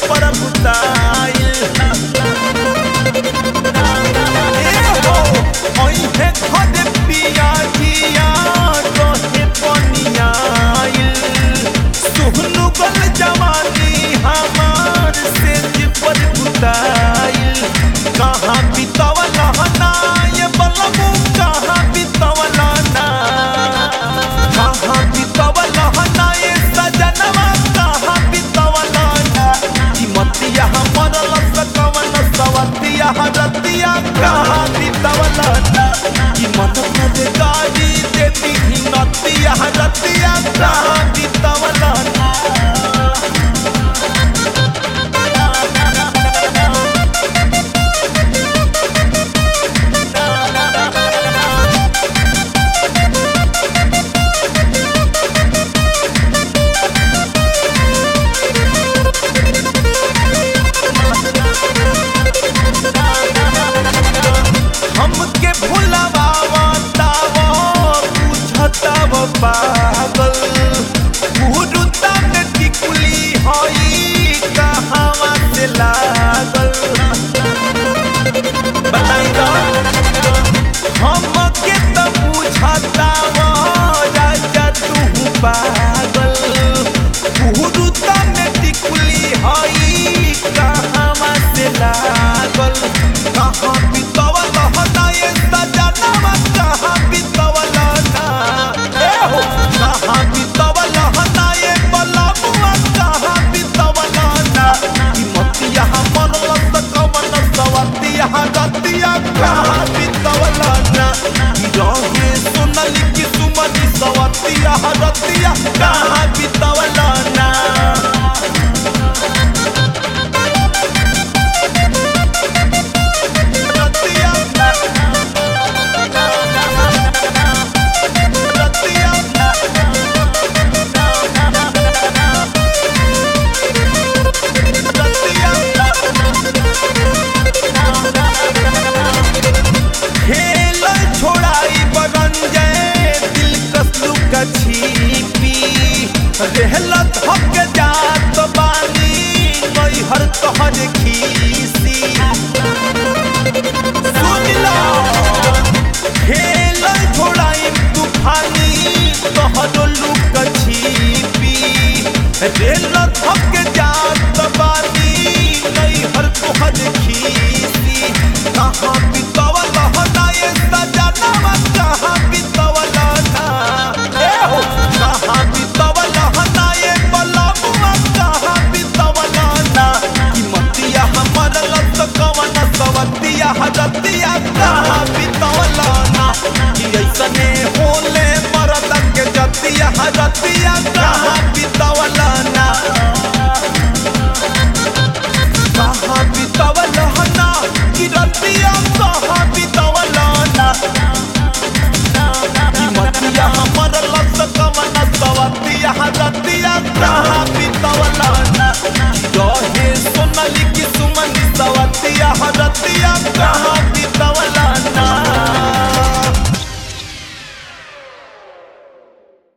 पर बुताइल ए हो ओइहे खदे पिया जिया रहे पनियाइल सुहनु गल जवानी हमार सेज पर बुताइल कहाँ बितवला ना ये बलबू कहाँ बितवला ना कहाँ बितवला ना ये सजनवा कहाँ बितवला ना ई मतिया मरल सकवन सवतिया रतिया कहाँ बितवला ना ई मन में गाड़ी देती ही नतिया रतिया कहाँ बितवला ना हमके भुलावा तावा बुझताव पागल गुरुता में टिकुली हई कहावा से लागल बताई दो हमके तो बुझताव राजा तू पागल गुरुता में टिकुली हई कहावा से लागल कहाँ बितवल ना ये सजनवा कहाँ बितवल ना ए हो कहाँ बितवल ना ये बलबुआ कहाँ बितवल ना ई मतिया मरल सकवन सवतिया गतिया कहाँ बितवल ना ई रहे सुनली कि सुमनी सवतिया रतिया कहाँ बितवल ना रतिया रतिया खेल छोड़ाई बरंजय दिल कसलू का छीपी रहलत हक जात बानी नई हर तोहर खीसी सुन लो खेल छोड़ाई तूफानी तोहर लुक छीपी रेल